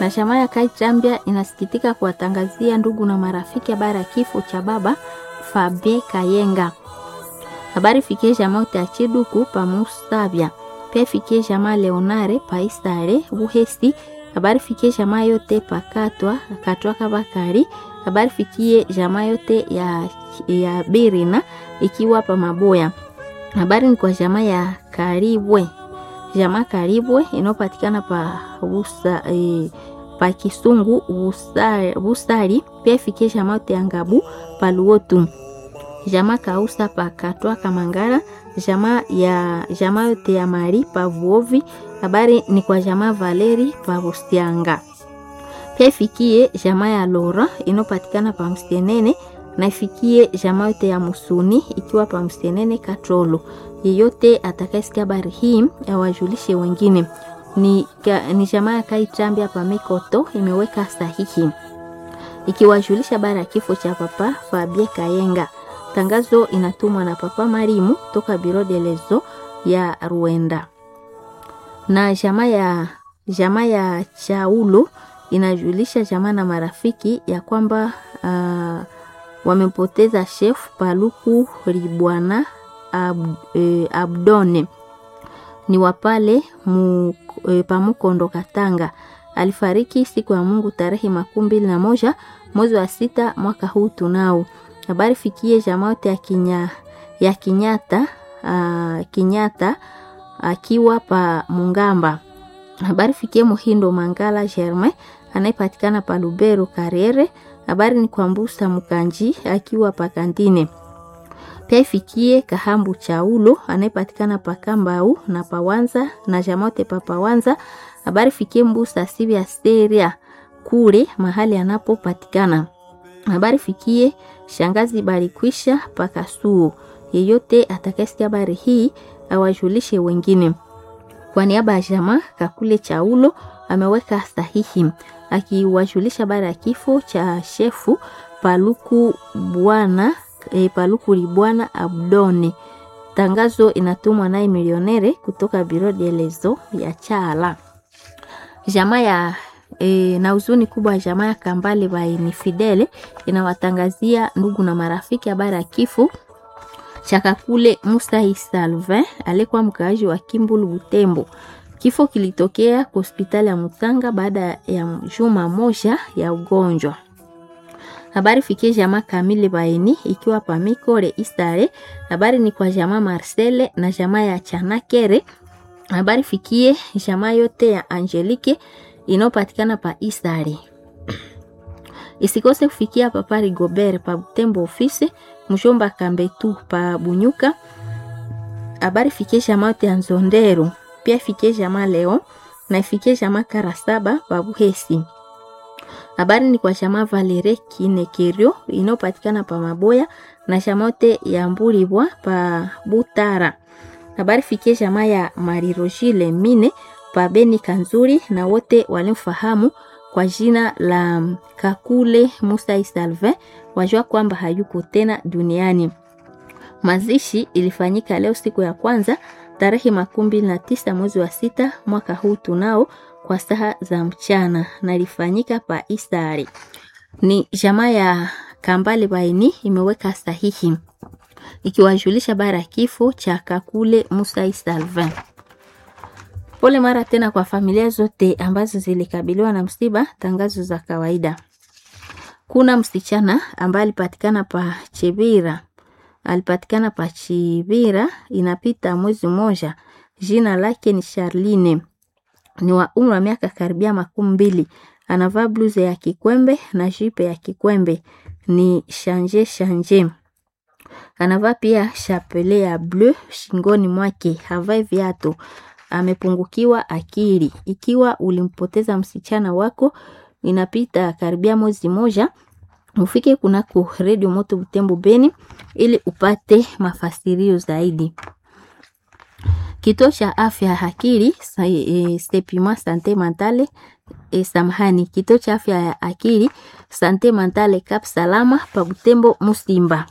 na jamaa ya Kaichambia inasikitika kuwatangazia ndugu na marafiki habari ya kifo cha baba Fabien Kayenga. Habari fikie jamaa yote ya Chiduku pa Mustabya, pia fikie jamaa Leonare pa Istare Buhesi. Habari fikie jamaa yote pa Katwa Katwa Kabakari. Habari fikie jamaa yote ya, ya Birina ikiwa pa Maboya. Habari ni kwa jamaa ya Karibwe jamaa Karibwe inayopatikana pa busa, e, pa Kisungu Busari, Busari. Pia ifikie jamaa yote ya Ngabu pa Luotu, jamaa Kausa pa Katwa Kamangara, jamaa ya jamaa yote ya Mari pa Vuovi. Habari ni kwa jamaa Valeri pa Bustianga. Pia ifikie jamaa ya Lora inayopatikana pa Mstenene na ifikie jamaa yote ya Musuni ikiwa pa Mstenene Katrolo. Yeyote atakayesikia habari hii awajulishe wengine. Ni, ni jamaa ya Kaitambia pa Mikoto imeweka sahihi ikiwajulisha habari ya kifo cha papa Fabien Kayenga. Tangazo inatumwa na papa Marimu toka Biro de Lezo ya Ruenda. Na jamaa ya jamaa ya Chaulo inajulisha jamaa na marafiki ya kwamba uh, wamempoteza chef Paluku Ribwana Ab, e, Abdone ni wapale mu, e, pamukondo Katanga. Alifariki siku ya Mungu tarehe makumi mbili na moja mwezi wa sita mwaka huu tunao. Habari fikie jamaa yote ya kinya, ya Kinyata a, Kinyata akiwa pa Mungamba. Habari fikie Muhindo Mangala Germain anayepatikana pa Lubero Kariere. Habari ni kwa Mbusa Mkanji akiwa pa Kandine pia ifikie Kahambu Chaulo anayepatikana pa Kambau na Pawanza na Jamote pa Pawanza. Habari fikie Mbusa Sivya Steria kule mahali anapopatikana. Habari fikie Shangazi Balikwisha pa Kasuo. Yeyote atakayesikia habari hii awajulishe wengine. Kwa niaba ya jamaa Kakule Chaulo ameweka sahihi akiwajulisha habari ya kifo cha shefu Paluku Bwana E, Paluku Libwana Abdone. Tangazo inatumwa naye milionere kutoka Biro de Lezo ya Chala. Jamaa ya e, na huzuni kubwa ya jamaa ya Kambale baini Fidele inawatangazia ndugu na marafiki habari ya kifo cha Kakule Musa Salvin alikuwa mkaaji wa Kimbulu Butembo. Kifo kilitokea kwa hospitali ya Mutanga baada ya juma moja ya ugonjwa. Habari fikie jamaa Kamili Baini ikiwa pa Mikore Istare. Habari ni kwa jamaa Marcele na jamaa ya Chanakere. Habari fikie jamaa yote ya Angelique inayopatikana pa Istare. Isikose kufikia papa Rigobert pa Butembo ofisi mshomba Kambetu pa Bunyuka. Habari fikie jamaa yote ya Nzondero. Pia fikie jamaa Leo na ifikie jamaa Karasaba pa Buhesi. Habari ni kwa jamaa Valere Kinekerio inayopatikana pa Maboya na jamote ya Mbulibwa pa Butara. Habari fikie jamaa ya Marirojile Mine pa Beni Kanzuri na wote walimfahamu kwa jina la Kakule Musa Salvin wajua kwamba hayuko tena duniani. Mazishi ilifanyika leo siku ya kwanza tarehe makumi mbili na tisa mwezi wa sita mwaka huu tunao kwa saa za mchana na ilifanyika pa Isari. Ni jamaa ya Kambale Baini imeweka sahihi ikiwajulisha bara kifo cha Kakule Musa Salvin. Pole mara tena kwa familia zote ambazo zilikabiliwa na msiba. Tangazo za kawaida. Kuna msichana ambaye alipatikana pa Chibira, alipatikana pa Chibira inapita mwezi mmoja. Jina lake ni Charline ni wa umri wa miaka karibia makumi mbili. Anavaa bluze ya kikwembe na jipe ya kikwembe ni shanje shanje. Anavaa pia chapele ya bleu shingoni mwake, havai viatu. Amepungukiwa akili. Ikiwa ulimpoteza msichana wako, inapita karibia mwezi moja, ufike kunako redio moto Butembo Beni ili upate mafasirio zaidi. Kituo cha afya ya akili e, Stepima Sante Mentale e, samahani, kituo cha afya ya akili Sante Mentale Cap Salama pa Butembo Musimba,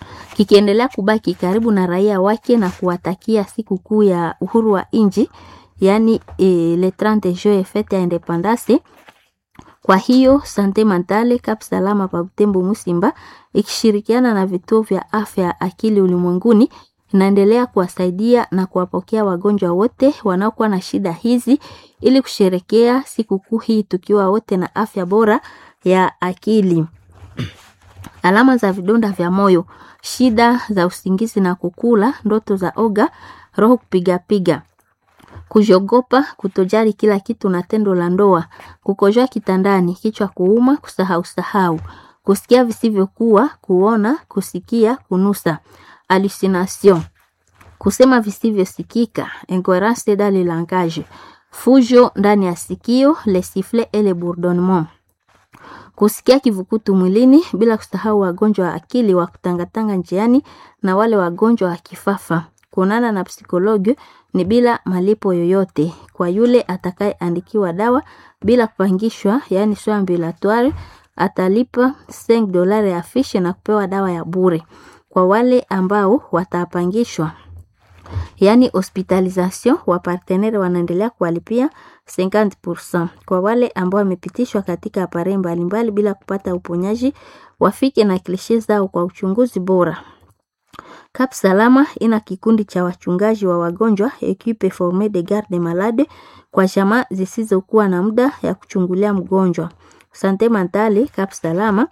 kikiendelea kubaki karibu na raia wake na kuwatakia siku kuu ya uhuru wa nchi yaani e, le 30 juin fete ya independance. Kwa hiyo Sante Mentale Cap Salama pa Butembo Musimba ikishirikiana na vituo vya afya ya akili ulimwenguni inaendelea kuwasaidia na kuwapokea wagonjwa wote wanaokuwa na shida hizi ili kusherekea sikukuu hii tukiwa wote na afya bora ya akili. Alama za vidonda vya moyo, shida za usingizi na kukula, ndoto za oga, roho kupigapiga, kujogopa, kutojali kila kitu na tendo la ndoa, kukojoa kitandani, kichwa kuuma, kusahau sahau, kusikia visivyokuwa, kuona, kusikia, kunusa, hallucination, kusema visivyosikika, incoherence dans le langage, fujo ndani ya sikio, le sifflet et le bourdonnement kusikia kivukutu mwilini, bila kusahau wagonjwa wa akili wa kutangatanga njiani na wale wagonjwa wa kifafa. Kuonana na psikologi ni bila malipo yoyote kwa yule atakayeandikiwa dawa bila kupangishwa, yaani soins ambulatoires, atalipa 5 dolari ya fishi na kupewa dawa ya bure. Kwa wale ambao watapangishwa yaani hospitalisation wa partenaire wanaendelea kuwalipia 50%. Kwa wale ambao wamepitishwa katika apare mbalimbali bila kupata uponyaji, wafike na klishe zao kwa uchunguzi bora. Cap Salama ina kikundi cha wachungaji wa wagonjwa equipe formee de garde malade kwa jamaa zisizokuwa na muda ya kuchungulia mgonjwa. Sante Mentale Cap Salama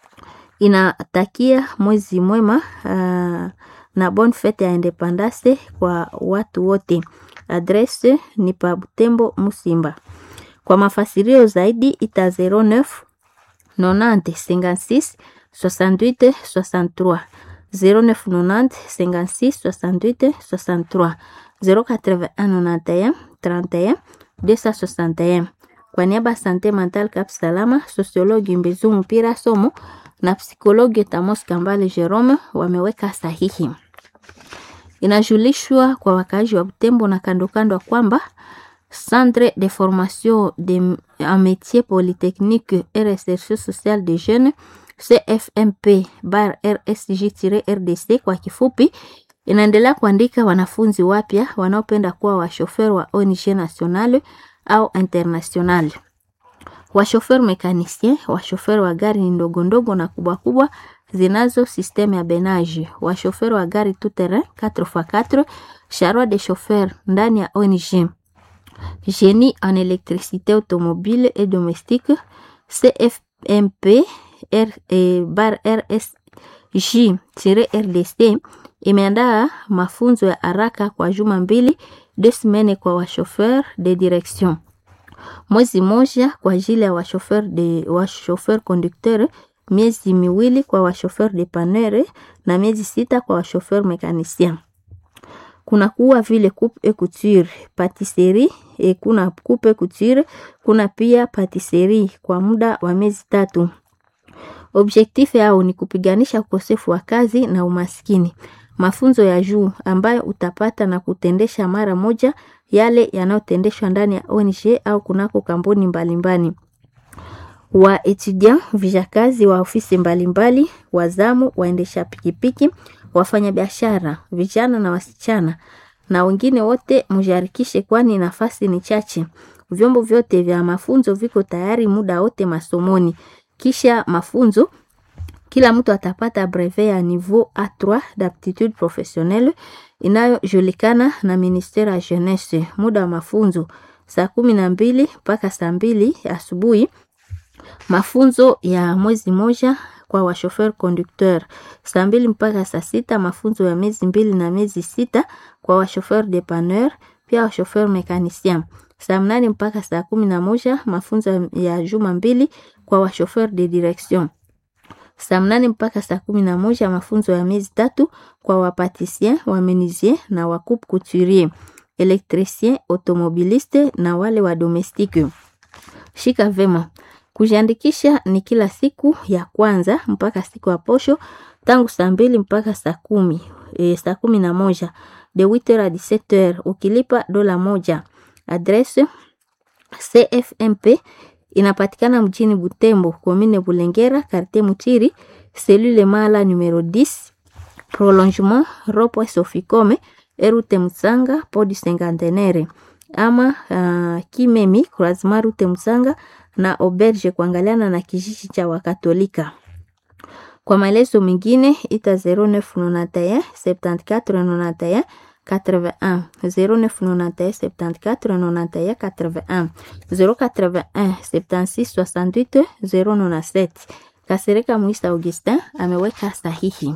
inatakia mwezi mwema uh, na bonne fete ya independance kwa watu wote. Adresse ni pa Butembo Musimba. Kwa mafasirio zaidi ita 09 90 56 68 63 09 90 56 68 63 081 31 261. Kwa niaba Sante Mental Cap Salama, sosiologi Mbezu Mpira Somo na psikologi Tamos Kambale Jerome wameweka sahihi. Inajulishwa kwa wakaaji wa Butembo na kando kando kwamba Centre de formation de en métier polytechnique et recherche sociale des jeunes CFMP bar RSG-RDC kwa kifupi, inaendelea kuandika wanafunzi wapya wanaopenda kuwa washofer wa ONG nationale au international, washofer mekanisien, washofer wa gari ndogo ndogo na kubwa kubwa zinazo systeme ya benage, washofer wa gari tout terrain 4x4, charroi de chauffeur ndani ya ONG, génie en électricité automobile et domestique CFMP R, eh, bar RSG-RDC imeandaa mafunzo ya haraka kwa juma mbili deux semaines kwa washofer de direction, mwezi moja kwa ajili ya washofer de washofer conducteur, miezi miwili kwa washofer de panere na miezi sita kwa washofer mekanisien. Kuna kuwa vile coupe et couture, patisserie e kuna coupe et couture, kuna pia patisserie kwa muda wa miezi tatu. Objektif yao ni kupiganisha ukosefu wa kazi na umaskini. Mafunzo ya juu ambayo utapata na kutendesha mara moja yale yanayotendeshwa ndani ya ONG au kunako kampuni mbalimbali. Wa etudiant vijakazi wa ofisi mbalimbali, wazamu, waendesha pikipiki, wafanyabiashara, vijana na wasichana na wengine wote mujarikishe, kwani nafasi ni chache. Vyombo vyote vya mafunzo viko tayari muda wote masomoni. Kisha mafunzo kila mtu atapata brevet ya niveau A3 d'aptitude professionnelle inayojulikana na ministere ya jeunesse. Muda wa mafunzo saa kumi na mbili mpaka saa mbili asubuhi. Mafunzo ya mwezi moja kwa washofer conducteur, saa mbili mpaka saa sita. Mafunzo ya miezi mbili na miezi sita kwa washofer depanneur, pia washofer mekanicien, saa mnane mpaka saa kumi na moja. Mafunzo ya juma mbili kwa washofer de direction saa mnane mpaka saa kumi na moja mafunzo ya miezi tatu kwa wapatisien wamenisier na wakupe couturier, elektricien, automobiliste na wale wa domestike. Shika vema, kujiandikisha ni kila siku ya kwanza mpaka siku ya posho tangu saa mbili mpaka saa kumi e, saa kumi na moja de 8h a 17h ukilipa dola moja. Adresse CFMP inapatikana mjini Butembo, commune Bulengera, quartier Mutiri, cellule Mala numero 10, prolongement Ropo Sofikome, Erute Mutsanga, Podi Cinquantenaire. ama uh, Kimemi Croisement Rute Msanga na Auberge kuangaliana na kijiji cha Wakatolika. Kwa maelezo mengine ita 0991 74 91 81 0991 74 91 81 081 76 68 097. Kasereka Moïse Augustin ameweka sahihi.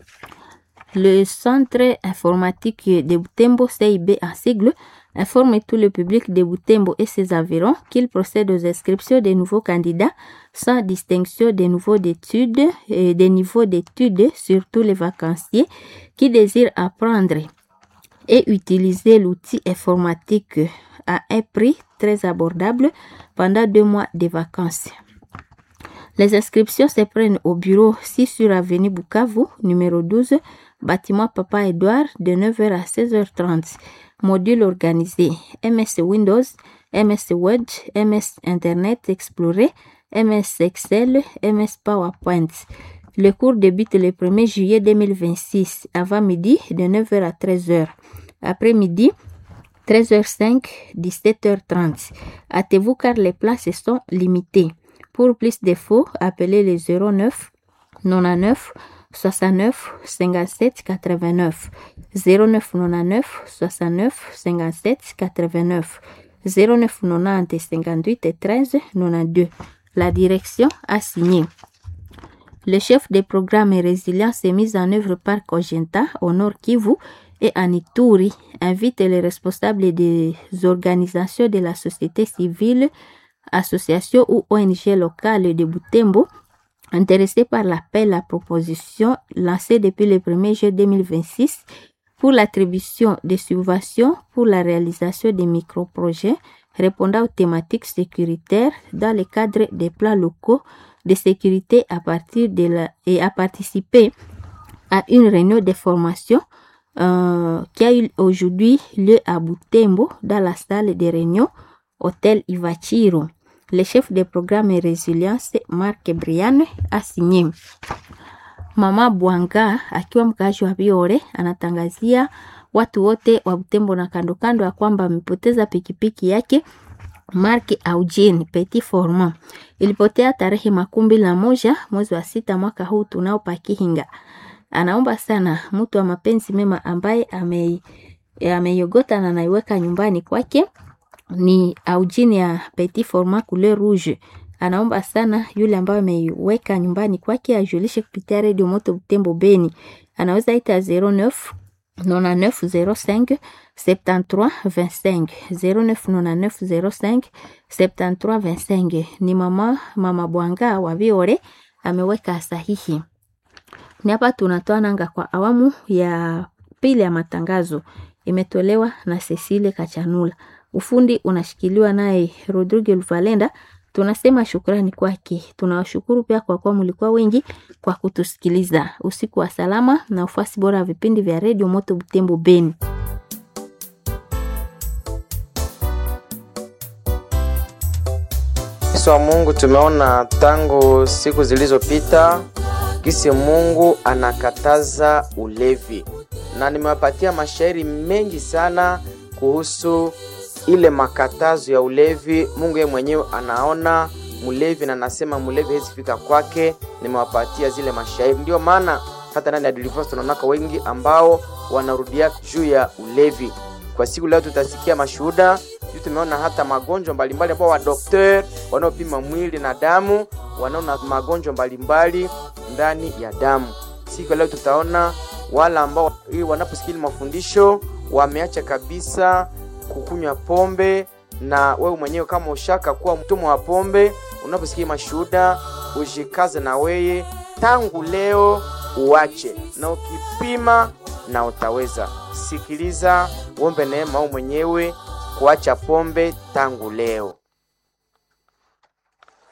Le centre informatique de Butembo CIB en sigle informe tout le public de Butembo et ses environs qu'il procède aux inscriptions des nouveaux candidats sans distinction des niveaux d'études et des niveaux d'études sur tous les vacanciers qui désirent apprendre et utiliser l'outil informatique à un prix très abordable pendant deux mois de vacances. Les inscriptions se prennent au bureau 6 sur avenue Bukavu, numéro 12, bâtiment Papa Edouard, de 9h à 16h30. Module organisé MS Windows, MS Word, MS Internet Explorer, MS Excel, MS PowerPoint. Le cours débute le 1er juillet 2026, avant midi, de 9h à 13h. Après-midi, 13h05, 17h30. Hâtez-vous car les places sont limitées. Pour plus d'infos, appelez le 09 99 69 57 89 09 99 69 57 89 09 90 58 13 92. La direction a signé. Le chef des programmes et résilience est mis en œuvre par Cogenta au Nord Kivu et en Ituri invite les responsables des organisations de la société civile, associations ou ONG locales de Butembo intéressés par l'appel à proposition lancé depuis le 1er juillet 2026 pour l'attribution de subventions pour la réalisation des micro-projets répondant aux thématiques sécuritaires dans le cadre des plans locaux de sécurité à partir de la, et à participer à une réunion de formation euh, qui a eu aujourd'hui lieu à Butembo dans la salle de réunion Hôtel Ivachiro. Le chef de programme et résilience Marc Brian a signé. Mama Bwanga akiwa mkaaji wa Biore anatangazia watu wote wa Butembo na kando kando ya kwamba amepoteza pikipiki yake Mark Eugene Petit Formant ilipotea tarehe makumi mbili na moja mwezi wa sita mwaka huu tunao pakihinga. Anaomba sana mtu wa mapenzi mema ambaye ame ameiogota na anaiweka nyumbani kwake ni Eugene ya Petit Format couleur rouge. Anaomba sana yule ambaye ameiweka nyumbani kwake ajulishe kupitia redio Moto Butembo Beni. Anaweza ita 09 9905 73 25 099905 73 25. Ni mama mama Bwanga wa Biore ameweka sahihi. Ni hapa tunatoa nanga kwa awamu ya pili ya matangazo, imetolewa na Cecile Kachanula. Ufundi unashikiliwa naye Rodrigo Luvalenda. Tunasema shukrani kwake. Tunawashukuru pia kwa kuwa mlikuwa wengi kwa kutusikiliza. Usiku wa salama na ufuasi bora wa vipindi vya redio Moto Butembo Beni. wa Mungu tumeona tangu siku zilizopita kisi Mungu anakataza ulevi, na nimewapatia mashairi mengi sana kuhusu ile makatazo ya ulevi. Mungu yeye mwenyewe anaona mlevi na anasema mlevi hawezi fika kwake. Nimewapatia zile mashairi, ndio maana hata ndani ya deliverance tunaonaka wengi ambao wanarudia juu ya ulevi. Kwa siku leo tutasikia mashuhuda juu, tumeona hata magonjwa mbalimbali ambao wadokter wanaopima mwili na damu wanaona magonjwa mbalimbali ndani ya damu. Siku leo tutaona wala ambao wanaposikia mafundisho wameacha kabisa kukunywa pombe, na wewe mwenyewe kama ushaka kuwa mtumwa wa pombe, unaposikia mashuhuda ujikaze na weye tangu leo uache, na ukipima na utaweza. Sikiliza, uombe neema wewe mwenyewe kuacha pombe tangu leo.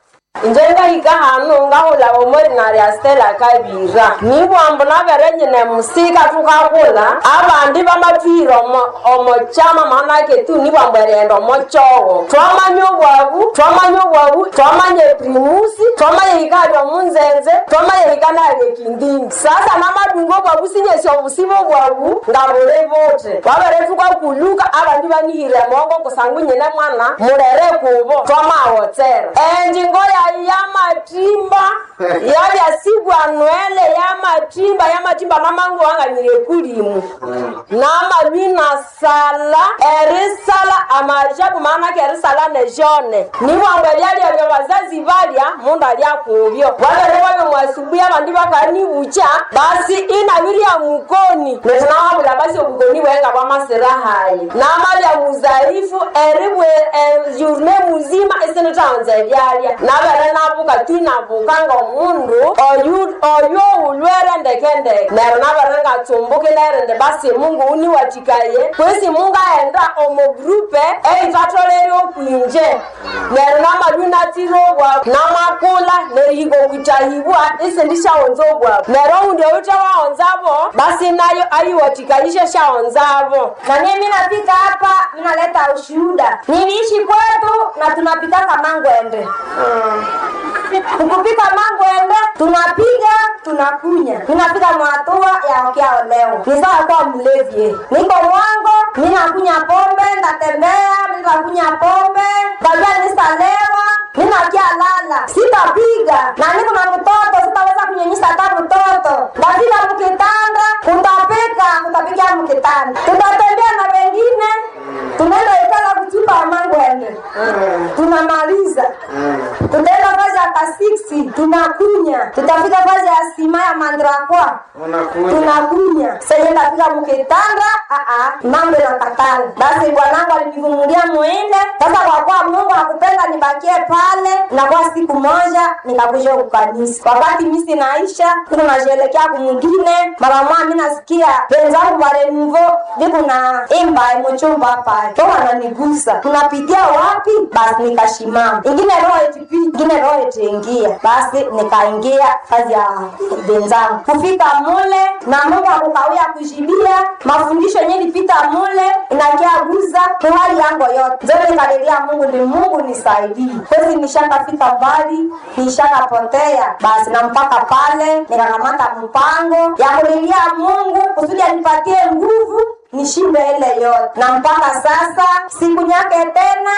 njengahika hanu ngahula omori ya stela kabira nibwambo naverenyine musika tukakula abandi bamatwire omo- omochama manake tu nibwambo erienda omochogo twamanya obwabu twamanya obwabu twamanya eprimusi twamanya hikali omunzenze twamanya hika naye kindindi sasa namadungu obwabu sinyesi obusibe obwabu ngabule bote babere tukakuluka abandi banihire mongo kusangu nyine mwana murere kubo twamawotsera enjingo yayi yamatimba yabyasigwa nwele yamatimba yamatimba mamangu wanganyire kulimu namabina sala erisala amajabu maanake erisala nejone nibwambwe byalya byo bazazi balya mundu alya kubyo babere babyo mwasubuhi abandi bakanibucha basi inabirya mukoni netinawabula basi obukoni bwenga bwamasirahayi namalya muzaifu eribwe yurne muzima isinitaonza ebyalya nabere nabuka twinabuka ngomundu oyu- oyo ulwere ndekendeke nero nabere ngatsumbuki nerinde basi mungu uniwatikaye kwesi mungu aenda omogrupe eitatolere okwinje nero namalwi natire obwabu namakula nerihika okwitahibwa isindishawonza obwabu nero undi oute waonzavo basi nayo aiwatikaishe shawonzavo na mimi nafika hapa ninaleta ushuhuda niliishi kwetu na tunapikaka mangwende tukupika mangwende tunapiga tunakunya ninapika mwatua ya okiao leo ni sawa kuwa mlevi niko mwango ninakunya pombe ntatembea nitakunya pombe kajua nisalewa ninakia lala sitapiga na niko na mtoto sitaweza kunyenyisa hata mtoto lazima mkitanda kutapika kutapiga mkitanda tutatembea na wengine tunaenda ikala kuchimba mangwende tunamaliza tutaenda fazi ya kasiksi tunakunya tutafika fazi ya sima ya mandrakwa tunakunya senye ndafika mukitanda aa mambo nakatala basi bwanangu alinivumilia muinde sasa kwa kuwa mungu akupenda nibakie pale na kwa siku moja nikakuja kukanisa wakati misi naisha tuko nasherekea kumwingine mara mwa mi nasikia wenzangu warenvo viku na imba muchumba hapa to wananigusa tunapitia wapi basi nikashimama ingine roho etipi ingine roho etiingia basi nikaingia kazi ya wenzangu kufika mule na mungu akukawia kujibia mafundisho yenye lipita mule inakiaguza kuhali yango yote zote nikalilia mungu ni mungu nisaidii kwezi nishakafika mbali nishakapotea basi na mpaka pale nikakamata mpango ya kulilia mungu kusudi anipatie nguvu nishinde ile yote na mpaka sasa siku nyake tena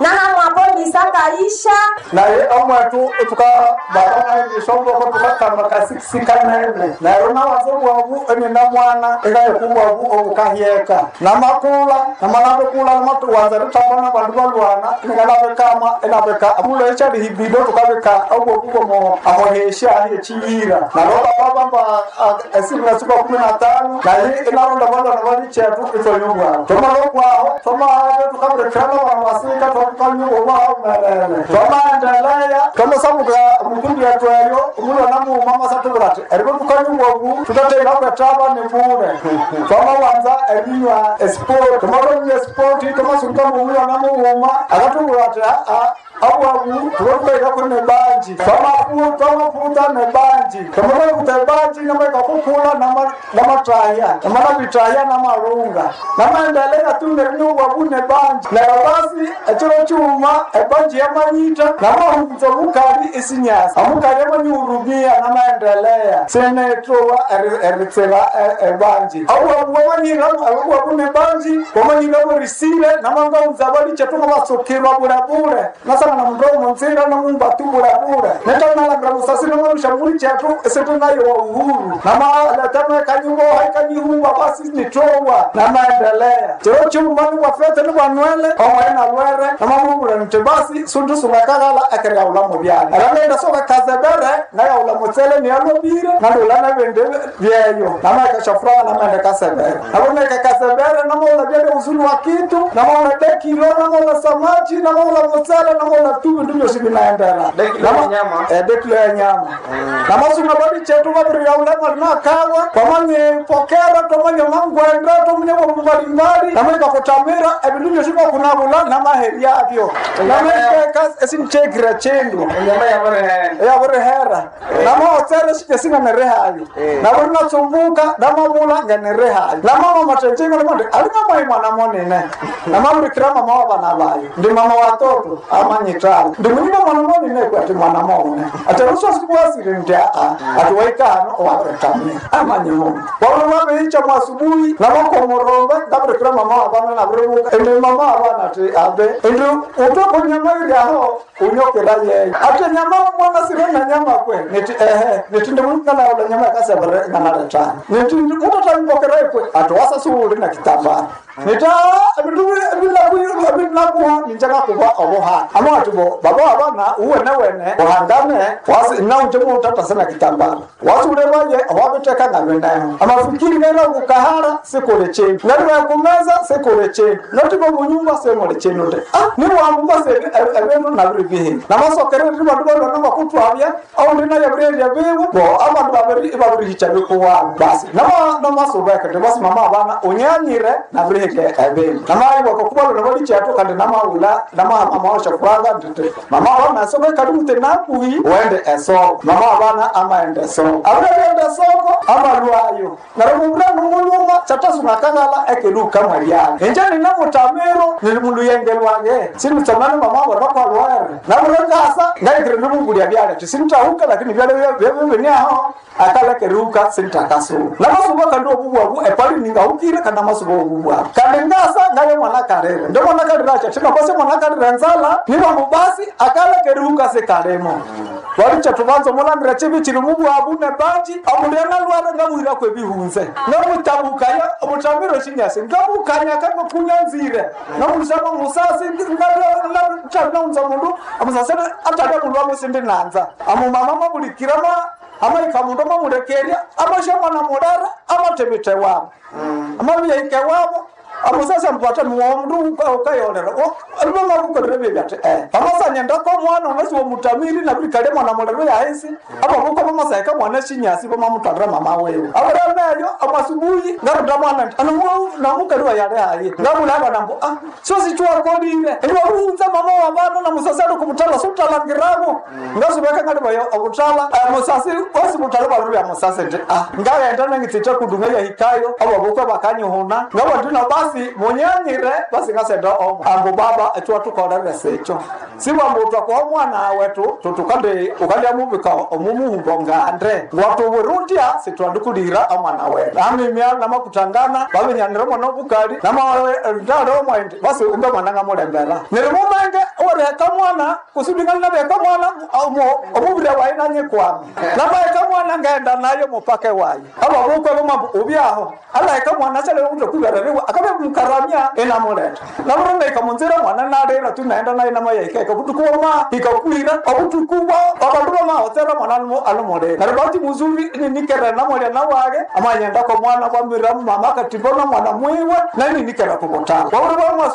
nahamwapomisakaisha naye omwetu tuka bakana ishomboko tukakamba kasikisikanene naye nawazo bwabu enina mwana ikayeku bwabu obukahyeka namakula namanabekula namatuwanza ritambona bandu balwana nikanabekama enabeka amulo echalihibido tukabeka obwobu bomo amohesha echiyira naloba babamba esiku na siku kumi na tano naye inaronda balwana bali chetu itonyubwabu tomalokwaho tomaave tukaburekera basika twakanyubobwaho melele twamaendelea twamusabuka mukundi yetu eyo umulwana muuma masatubura ati eriko tukanyubwabu tutateira kwetaba ni bure twamawanza ebinywa esport tomalonywa esport tomasuka mumulwana muuma akatubura ati aa abwabu tulokubaika kune banji twamafuta ne banji tomalakuta banji namaikakukula namataya namanabitaya namalunga namaendelea tunge nyubwabu ne banji lero basi ekiro kyuma ebanji yamanyita namahunza omukali isinyasa omukali amanyurumia namaendelea senetowa eritsela ebanji abwabu wamanyira abwabu ne banji wamanyira borisile namangaunza balichetunga basukirwa bulebule nasana na mdomo nsinga na mumbatu bulebule netanalabira busasi nomarushamuri chetu esitunayo wa uhuru namaleteme kanyubo haikanyihumba basi nitowa namaendelea chiro chumani bwafete nibwanwele omwena lwere namamubure nti basi sundu sungakagala ekeryaula mubyala erangenda soka kazebere ngayaula mutsele niyalobire nandula nebindi byeyo namaekashafuraha namaende kasebere naboneke kasebere namaula byele uzuri wa kitu namaula dekilo namaula samaji namaula mutsele namaula tu bindu byosi binaendera nyama. edekilo ya nyama namasunga bodi chetu babirira ulema linakawa kwamanye pokera tomanye mangwenda tomunye bomu mbalimbali namwe kakutamira ebindu byosi bakunabula namaheri yabyo namekeka esinchekira chendu enyama yabarehe yaburihera namaotsere sikesinga nerehayo naburi natsumbuka namabula nga nerehayo namama matenjengo limonde alingamai mwana monene namabirikira mama wa bana bayo ndi mama watoto amanyitala ndi munyiba mwana monene kwati mwana mone ate rusosikuwasiri ndi aa ati waikano owaretamia amanye mungu wabona babeicha mwasubuhi namakomorombe ndabirikira mama wa bana nabiribuka ndi mama wa bana ati abe ndi utokonyama ili aho unyokera yeyo ate nyama mwana sire na nyama kwe niti ehe niti ndimukana ula nyama kasebere ngana tani niti utatambokera kwe ati wasa suuli na kitambara nita bilakuwa ninjaka kuba obuha ama ati bo baba abana uwene wene uhangane wasi naunje mutata sana kitambara wasule baye wabiteka ngabenayo amafikiri nera ukahara sikole chenu nari kumeza sikole chenu noti bo munyumba semole chenu de ah ni wamumba se ebenu nabiri bihe namasokere ndi bandu bano nanga kutwabya au ndina yabrelya biwe bo abantu babiri babiri hichabe kuwa basi nama namasobeka de basi mama abana unyanyire nabireke ebenu namayi bakokubalo nabali chato kandi namaula nama mama washa kuraga ndite mama abana sobe kadi mute nakuhi wende esoko mama abana amaende esoko abende esoko amalwayo narumubula numuluma chatasunga kangala ekeduka mwaliana enjani namutamiro nilimundu yengelwange sinutamani mama abo bakwalware naburengasa ngaikire nimugulya byale tisintahuka lakini byale byebeniaho akalekeruka sintakasu namasubo kandi obubwabu epali ningahukire kandi amasubo obubwabu kandi ngasa ngaye mwana karere ndio mwana karere acha tina kwase mwana karere nzala nibambu basi akalekeruka sekalemo walicha tubanza mulandira chibi chiri mubwabu ne banji amulena lwara ngamwira kwe bihunze ngamutabukaya omutamiro chinyasi ngamukanya kanga kunyanzire namulisama musasi ngalaunza mundu amusasi atade mundu amusindi nanza amumama mabulikirama amaika mundu mamulekerya amashamana mudara amatebite wabo amabiyaike wabo amusasa mpata muomundu ukayolera alivomavukolere vyevyati eh vamasanyendako mwana unasi womutamiri navilikale mwana mulero yaisi avavuko vamasaika mwana shinyasi vamamutwalira mama wewe avaremeyo amasubuhi ngaruda mwana nti namukaliwa yale hayi ngavulava nambo ah sosichiwakolile niwavuunza mama wa vana na musasi ali kumutala sutalangiravo ngasuveka ngalivayo avutala musasi wasivutala valuru vya musasi nti ah ngavenda nangitsite kudunga yahikayo avavuko vakanyihuna ngavandina basi munyanyire basi ngasenda omo ambu baba etwa tukolere secho siwambutwa kwa mwana wetu tutukande ukalya muvika omumuhumbo ngande ngwatuwirundya sitwandikulira amwana wetu amimya namakutangana vavinyanire mwana obukali namandale omwendi basi umbe mwana ngamulembera niri mumenge weriheka mwana kusudingana naveka mwana omuvire wayi nanyikwama namaeka mwana ngenda nayo mupake wayi avavukwe vomambu ubyaho alaeka mwana chaleutokuvereriwa akabe mkaramya enamuleta navuranga ikamunzira mwana nalira tunaenda naye namayaika ikavutukuoma ikakwira ovutukuwa avandu vamahotsera mwana alimuleta naribati muzuvi ninikere namulya nawake amanyendako mwana kwamira mama akatimbona mwana mwiwe naninikera kuvutala wavuri vamwa